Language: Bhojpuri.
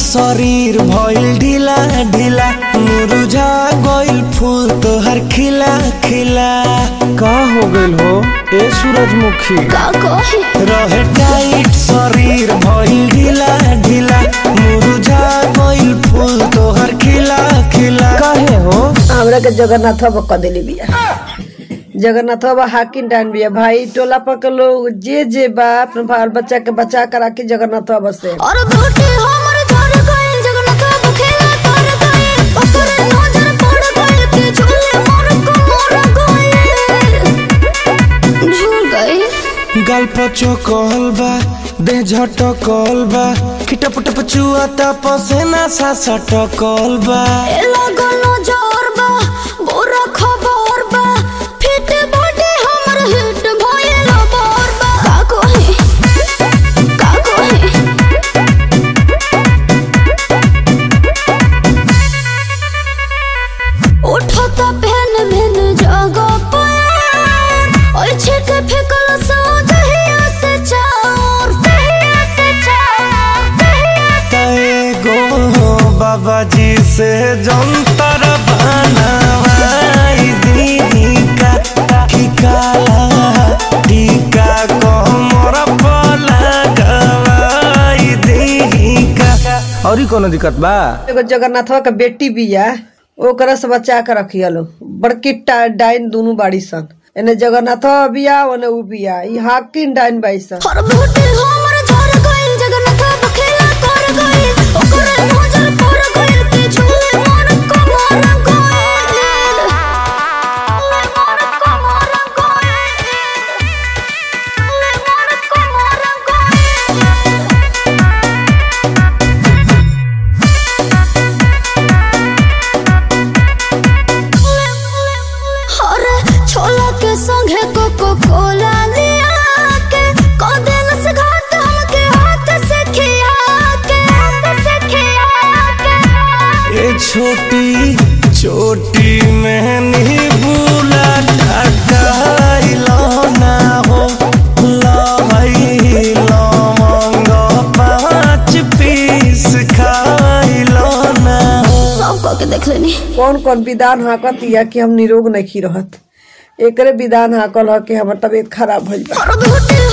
शरीर भइल ढीला ढीला मुरझा गइल फूल तोहर खिला खिला का हो गइल हो ए सूरजमुखी का कही रहे टाइट शरीर भइल ढीला ढीला मुरझा गइल फूल तोहर खिला खिला काहे हो हमरा के जगन्नाथ बाबा कह देली बिया जगन्नाथ बाबा हाकिम डान बिया भाई टोला पर के लोग जे जे बा अपने बाल बच्चा के बचा कर राखी जगन्नाथ बाबा से और बेटी हमर झर गइल जगन्नाथ बाबू खेला कर गइल ओकर नजर पड़ गइल के झूले मोर को मोर गइल झूल गइल गाल पचो कहल बा देह झटकल बा खिटप टप चुआता पसेना सा सटकल बा ए लागल नजर बा बुरा खबर बा फिट बॉडी हमर हिट भइल बोर बा का कही का कही उठता पहन भेन जगह पर और छिक फेकल सो जहिया से चार जहिया से चार जहिया से एगो बाबा जी से जंतर बनवाई दीदी का ठिकाला टीका कमर पर लगवाई दीदी का और कोनो दिक्कत बा एगो जगन्नाथ बाबा के बेटी बिया ओकरा से बचा के रखिया लो बड़की टा- डाइन दोनों बाड़ी सन एने जगन्नाथ बाबा बिया ओने उ बिया ई हाकिम डाइन बाई सन हर बेटी हमर झर गइल जगन्नाथ बाबा खेला कर गइल ओकर नजर पड़ गइल के झूले मोर को मोर गइल मोर को मोर गइल मोर को मोर गइल अरे छोला के संगे कोको कोला लिया के कदेल से घाट हमके हाथ से खिया के हाथ से खिया के ये छोटी छोटी मेहनी बुला ढकाइलो ना हो लहई लवंग पाँच पीस खाइलो ना हो सब कह के देख लेनी कौन कौन विधान हाकत या कि हम निरोग नहीं रहत एकरे विधान हाकल ह कि हमर तबीयत खराब भइल बा और बेटी